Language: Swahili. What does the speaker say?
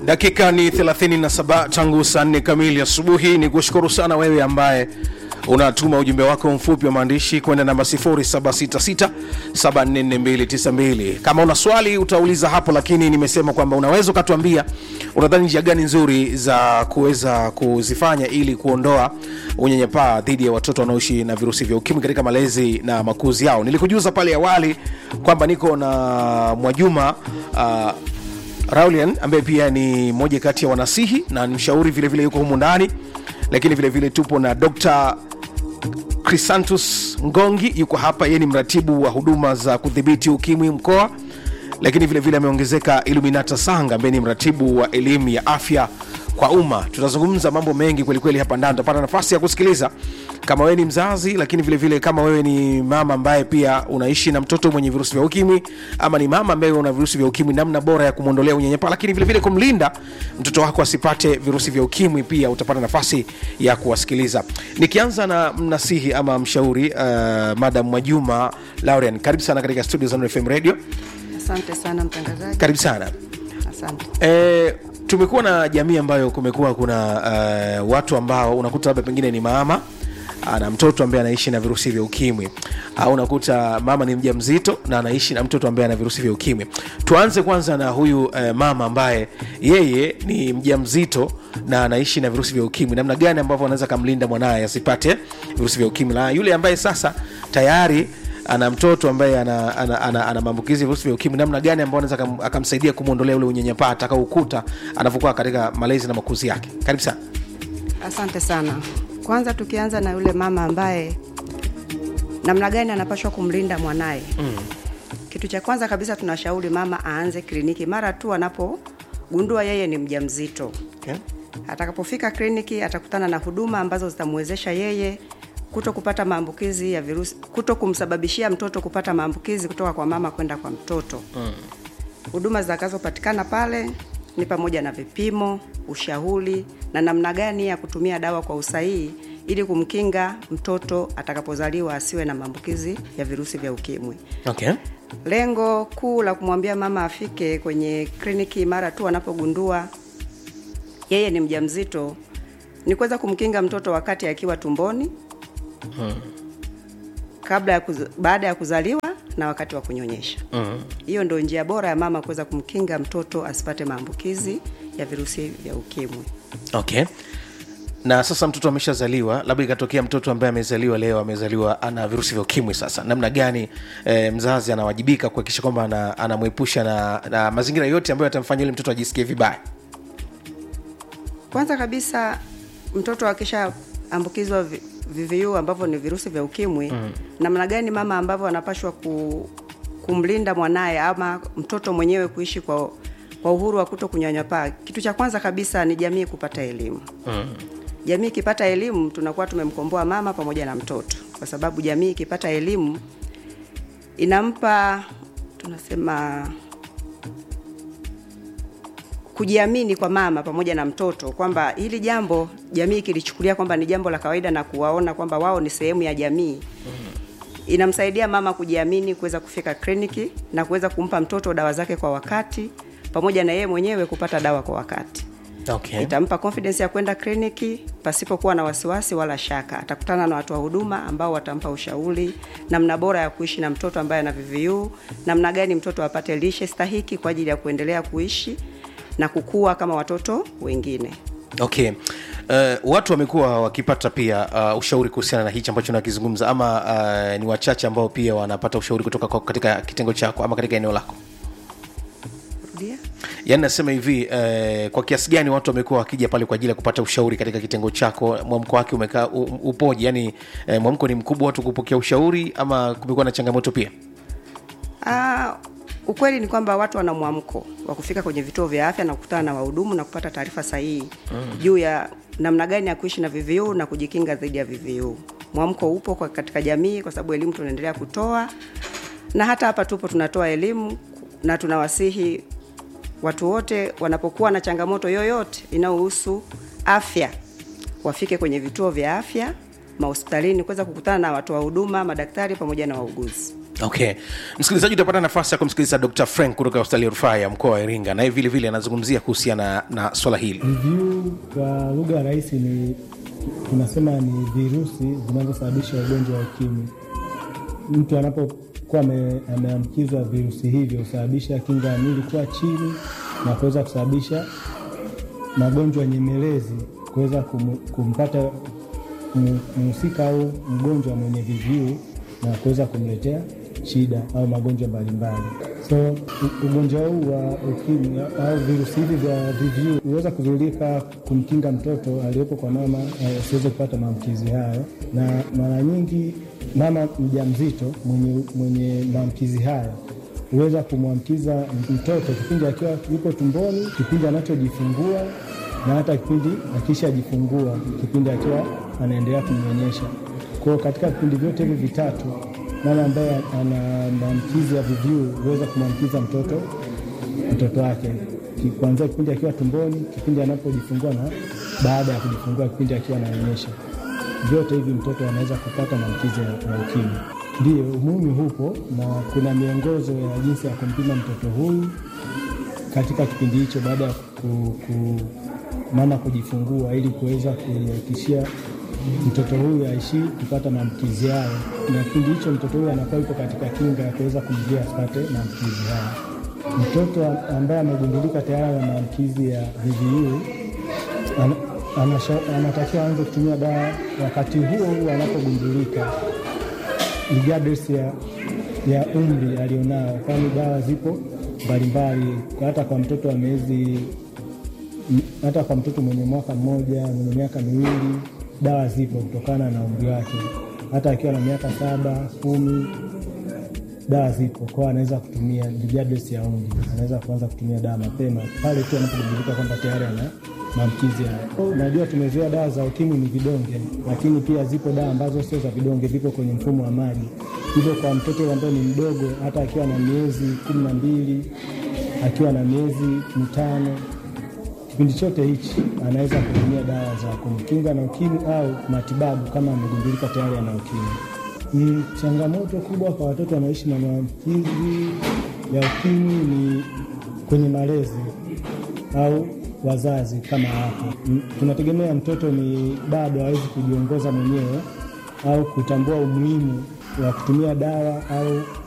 dakika ni 37 tangu saa 4 kamili asubuhi ni kushukuru sana wewe ambaye unatuma ujumbe wako mfupi wa maandishi kwenda namba 0766744292 kama una swali utauliza hapo lakini nimesema kwamba unaweza ukatuambia unadhani njia gani nzuri za kuweza kuzifanya ili kuondoa unyanyapaa dhidi ya watoto wanaoishi na virusi vya ukimwi katika malezi na makuzi yao nilikujuza pale awali kwamba niko na mwajuma uh, Raulian ambaye pia ni moja kati ya wanasihi na ni mshauri vile vile yuko humu ndani, lakini vile vile tupo na Dr. Crisantus Ngongi yuko hapa, yeye ni mratibu wa huduma za kudhibiti ukimwi mkoa, lakini vile vile ameongezeka Illuminata Sanga ambaye ni mratibu wa elimu ya afya kwa umma. Tutazungumza mambo mengi kwelikweli hapa ndani, utapata nafasi ya kusikiliza kama wewe ni mzazi, lakini vile vile kama wewe ni mama ambaye pia unaishi na mtoto mwenye virusi vya ukimwi, ama ni mama ambaye una virusi vya ukimwi, namna bora ya kumwondolea unyanyapaa, lakini vile vile kumlinda mtoto wako asipate virusi vya ukimwi, pia utapata nafasi ya kuwasikiliza. Nikianza na mnasihi ama mshauri uh, Madam Mwajuma Laurian, karibu sana katika studio za Nuru FM Radio. Asante sana mtangazaji. Karibu sana. Asante. E, tumekuwa na jamii ambayo kumekuwa kuna uh, watu ambao unakuta labda pengine ni mama ana mtoto ambaye anaishi na virusi vya ukimwi au unakuta mama ni mja mzito na anaishi na mtoto ambaye ana virusi vya ukimwi tuanze kwanza na huyu uh, mama ambaye yeye ni mja mzito na anaishi na virusi vya ukimwi namna gani ambavyo anaweza akamlinda mwanaye asipate virusi vya ukimwi na yule ambaye sasa tayari ana mtoto ambaye ana, ana, ana, ana maambukizi ya virusi vya ukimwi namna gani ambao anaweza akam- akamsaidia kumwondolea ule unyanyapaa atakaoukuta anavyokuwa katika malezi na makuzi yake karibu sana Asante sana. Kwanza tukianza na yule mama ambaye namna gani anapaswa kumlinda mwanaye. Mm. Kitu cha kwanza kabisa tunashauri mama aanze kliniki mara tu anapogundua yeye ni mjamzito. okay. Atakapofika kliniki atakutana na huduma ambazo zitamwezesha yeye kuto kupata maambukizi ya virusi, kuto kumsababishia mtoto kupata maambukizi kutoka kwa mama kwenda kwa mtoto. Mm. Huduma zitakazopatikana pale ni pamoja na vipimo, ushauri na namna gani ya kutumia dawa kwa usahihi ili kumkinga mtoto atakapozaliwa asiwe na maambukizi ya virusi vya ukimwi. Okay. Lengo kuu la kumwambia mama afike kwenye kliniki mara tu anapogundua yeye ni mjamzito ni kuweza kumkinga mtoto wakati akiwa tumboni kabla ya kuz, baada ya kuzaliwa na wakati wa kunyonyesha. Hiyo ndio njia bora ya mama kuweza kumkinga mtoto asipate maambukizi ya virusi vya ukimwi. okay na sasa mtoto ameshazaliwa labda ikatokea mtoto ambaye amezaliwa leo amezaliwa ana virusi vya ukimwi sasa namna gani e, mzazi anawajibika kuhakikisha kwamba ana- anamwepusha na, na mazingira yote ambayo atamfanya yule mtoto ajisikie vibaya Kwanza kabisa mtoto akishaambukizwa vi- VVU ambavyo ni virusi vya ukimwi mm. namna gani mama ambavyo anapashwa ku, kumlinda mwanaye ama mtoto mwenyewe kuishi kwa, kwa uhuru wa kuto kunyanyapaa. Kitu cha kwanza kabisa ni jamii kupata elimu mm. Jamii ikipata elimu tunakuwa tumemkomboa mama pamoja na mtoto, kwa sababu jamii ikipata elimu inampa tunasema kujiamini kwa mama pamoja na mtoto kwamba hili jambo jamii ikilichukulia kwamba ni jambo la kawaida na kuwaona kwamba wao ni sehemu ya jamii inamsaidia mama kujiamini kuweza kufika kliniki na kuweza kumpa mtoto dawa zake kwa wakati pamoja na yeye mwenyewe kupata dawa kwa wakati okay. itampa confidence ya kwenda kliniki pasipokuwa na wasiwasi wala shaka. Atakutana na watu wa huduma ambao watampa ushauri namna bora ya kuishi na mtoto ambaye ana VVU, namna gani mtoto apate lishe stahiki kwa ajili ya kuendelea kuishi na kukua kama watoto wengine. okay Uh, watu wamekuwa wakipata pia uh, ushauri kuhusiana na hichi ambacho nakizungumza ama uh, ni wachache ambao pia wanapata ushauri kutoka kwa, katika kitengo chako ama katika eneo lako Rudia. yaani nasema hivi eh, kwa kiasi gani watu wamekuwa wakija pale kwa ajili ya kupata ushauri katika kitengo chako mwamko wake umekaa u- upoje yaani eh, mwamko ni mkubwa watu kupokea ushauri ama kumekuwa na changamoto pia Ah, ukweli ni kwamba watu wana mwamko wa kufika kwenye vituo vya afya na kukutana na wahudumu na kupata taarifa sahihi mm. juu ya namna gani ya kuishi na VVU na kujikinga dhidi ya VVU. Mwamko upo kwa katika jamii kwa sababu elimu tunaendelea kutoa, na hata hapa tupo tunatoa elimu na tunawasihi watu wote wanapokuwa na changamoto yoyote inayohusu afya wafike kwenye vituo vya afya mahospitalini kuweza kukutana na watu wa huduma, madaktari pamoja na wauguzi. okay msikilizaji utapata nafasi ya kumsikiliza dr frank kutoka hospitali ya rufaa ya mkoa wa iringa naye vile vile anazungumzia kuhusiana na, na swala hili VVU kwa lugha rahisi ni tunasema ni virusi vinavyosababisha ugonjwa wa ukimwi. Mtu anapokuwa ame- ameambukizwa virusi hivyo husababisha kinga ya mwili kuwa chini na kuweza kusababisha magonjwa nyemelezi kuweza kum, kumpata mu- mhusika au mgonjwa mwenye VVU na kuweza kumletea shida au magonjwa mbalimbali. So u- ugonjwa huu wa ukimwi au virusi hivi vya VVU huweza kuzuilika kumkinga mtoto aliyepo kwa mama eh, asiweze kupata maambukizi hayo, na mara nyingi mama mjamzito mwenye, mwenye maambukizi hayo huweza kumwambukiza mtoto kipindi akiwa yuko tumboni, kipindi anachojifungua na hata kipindi akishajifungua, kipindi akiwa anaendelea kumnyonyesha. Kwa hiyo katika vipindi vyote hivi vitatu, mama ambaye ana maambukizi ya VVU huweza kumwambukiza mtoto mtoto wake Ki- kuanzia kipindi akiwa tumboni, kipindi anapojifungua na baada ya kujifungua, kipindi akiwa ananyonyesha. Vyote hivi mtoto anaweza kupata maambukizi ya ya ukimwi. Ndiyo, umuhimu hupo na kuna miongozo ya jinsi ya kumpima mtoto huyu katika kipindi hicho baada ya ku, ku, mama kujifungua ili kuweza kuhakikishia mtoto huyu aishi kupata maambukizi hayo, na kipindi hicho mtoto huyu anakuwa yuko katika kinga ya kuweza kumzuia asipate maambukizi hayo. Mtoto ambaye amegundulika tayari na maambukizi ya VVU ana, anasha- anatakiwa aanze kutumia dawa wakati huo huo anapogundulika regardless ya, ya umri alionao, kwani dawa zipo mbalimbali hata kwa mtoto wa miezi m- hata kwa mtoto mwenye mwaka mmoja mwenye miaka miwili dawa zipo kutokana na umri wake. Hata akiwa na miaka saba kumi dawa zipo kwao, anaweza kutumia regardless ya umri, anaweza kuanza kutumia dawa mapema pale tu anapogundulika kwamba tayari ana maambukizi hayo. Najua tumezoea dawa za ukimwi ni vidonge, lakini pia zipo dawa ambazo sio za vidonge, vipo kwenye mfumo wa maji. Hivyo kwa mtoto yule ambaye ni mdogo, hata akiwa na miezi kumi na mbili akiwa na miezi mitano kipindi chote hichi anaweza kutumia dawa za kumkinga na ukimwi au matibabu kama amegundulika tayari ana ukimwi. Ni changamoto kubwa kwa watoto wanaoishi na maambukizi ya ukimwi ni kwenye malezi au wazazi kama hapo. M- Tunategemea mtoto ni bado hawezi kujiongoza mwenyewe au kutambua umuhimu wa kutumia dawa au